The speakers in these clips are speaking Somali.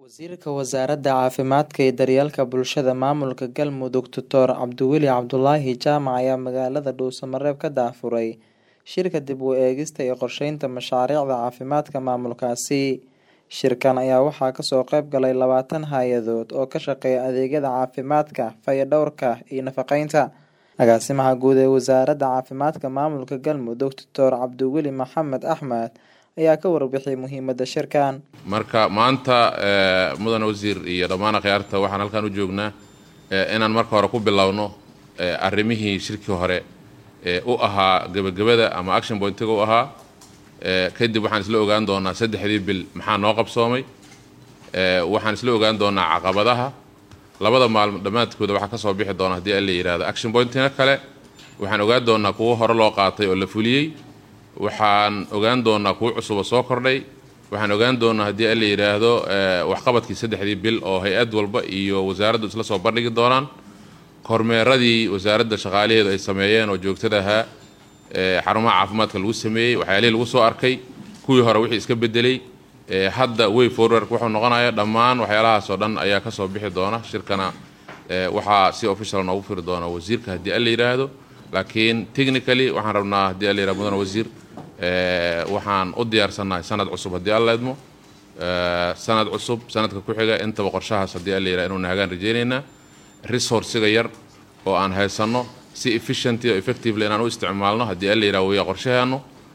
Wasiirka Wasaaradda Caafimaadka iyo Daryeelka Bulshada Maamulka Galmudug Doctor Cabdiweli Cabdulaahi Jaamac ayaa magaalada Dhuuso-Mareeb ka daahfuray shirka dib u eegista iyo qorsheynta mashaariicda caafimaadka maamulkaasi. Shirkan ayaa waxaa kasoo qayb galay labaatan hay'adood oo ka shaqeeya adeegyada caafimaadka, fayadhowrka iyo nafaqeynta. Agaasimaha guud ee Wasaaradda Caafimaadka Maamulka Galmudug Doctor Cabdiweli Maxamed Axmed ayaa ka warbixiyay muhiimadda shirkan. marka maanta mudan wasiir iyo dhammaan akhyaarta waxaan halkan u joognaa inaan marka hore ku bilowno arrimihii shirkii hore u ahaa gebagabada ama action pointiga u ahaa kadib waxaan isla ogaan doonaa saddexdii bil maxaa noo qabsoomay waxaan isla ogaan doonaa caqabadaha labada maalmo dhammaadkooda waxaa kasoo bixi doona haddii alla yidhahdo action pointina kale waxaan ogaan doonaa kuwo hore loo qaatay oo la fuliyey waxaan ogaan doonaa kuwo cusuba soo kordhay waxaan ogaan doonaa haddii alla yidhaahdo waxqabadkii saddexdii bil oo hay-ad walba iyo wasaaraddu isla soo bandhigi doonaan kormeeradii wasaaradda shaqaalaheedu ay sameeyeen oo joogtada ahaa xarumaha caafimaadka lagu sameeyey waxyaalihii lagu soo arkay kuwii hore wixii iska bedelay hadda way forward wuxuu noqonaya dhammaan waxyaalahaas oo dhan ayaa kasoo bixi doona shirkana waxaa si official noogu firi doona wasiirka haddii alla yidhaahdo laakiin technically waxaan rabnaa haddii alla yidhahdo mudan wasiir waxaan u diyaarsannahay sanad cusub haddii alla idmo sanad cusub sanadka ku xiga intaba qorshahaas haddii alla yidhahdo inuu nahagaan rajaynaynaa resourciga yar oo aan haysanno si efficient oo effectively inaan u isticmaalno haddii alla yidhahdo waya qorshaheenu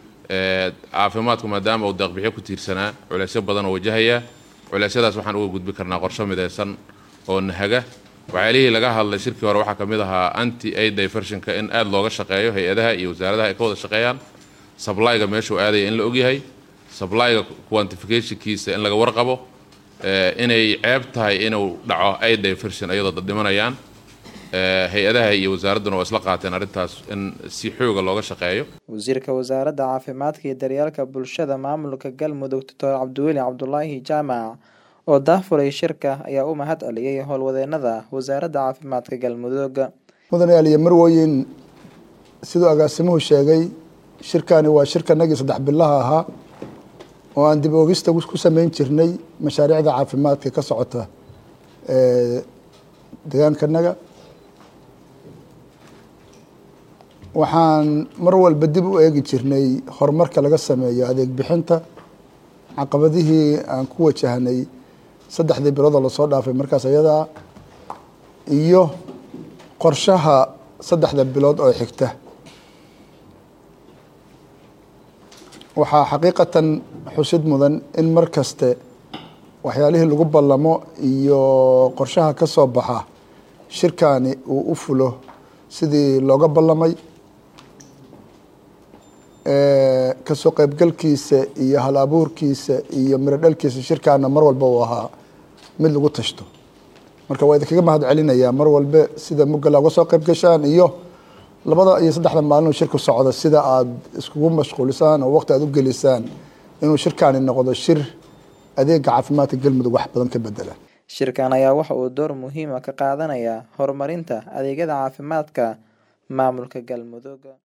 caafimaadku maadaama uu deeqbixyo ku tiirsanaa culeysyo badan oo wajahaya culeysyadaas waxaan uga gudbi karnaa qorshe midaysan oo nahaga waxyaalihii laga hadlay shirkii hore waxaa ka mid ahaa anti aid diversionka in aada looga shaqeeyo hay-adaha iyo wasaaradaha ay ka wada shaqeeyaan sablyga meeshuu aadaya in la ogyahay sablyga quantificationkiisa in laga warqabo inay ceeb tahay inuu dhaco aid diversion iyadoo dad dhimanayaan hay-adaha iyo wasaaradduna waa isla qaateen arrintaas in si xooga looga shaqeeyo wasiirka wasaaradda caafimaadka iyo daryeelka bulshada maamulka galmudug doctor cabdiweli cabdulaahi jaamac oo daahfuray shirka ayaa u mahad celiyey howlwadeenada wasaaradda caafimaadka galmudug mudane aliya marwoyin siduu agaasimuhu sheegay shirkani waa shirkanagii saddex bilaha ahaa oo aan dib oogista ku sameyn jirnay mashaariicda caafimaadka ka socota deegaankanaga waxaan mar walba dib u eegi jirnay horumarka laga sameeyo adeeg bixinta caqabadihii aan ku wajahnay saddexdii biloodoo lasoo dhaafay markaas ayadaa iyo qorshaha saddexda bilood oo xigta waxaa xaqiiqatan xusid mudan in mar kaste waxyaalihii lagu ballamo iyo qorshaha ka soo baxa shirkani uu u fulo sidii looga ballamay kasoo qaybgalkiisa iyo hal abuurkiisa iyo miro dhalkiisa shirkaana mar walba uu ahaa mid lagu tashto marka waa idinkaga mahad celinayaa mar walbe sida mugala uga soo qayb gashaan iyo labada iyo saddexda maalin oo shirku socda sida aada iskugu mashquulisaan oo waqti aada u gelisaan inuu shirkaani noqdo shir adeega caafimaadka galmudug wax badan ka bedela shirkan ayaa waxa uu door muhiima ka qaadanayaa horumarinta adeegyada caafimaadka maamulka galmudug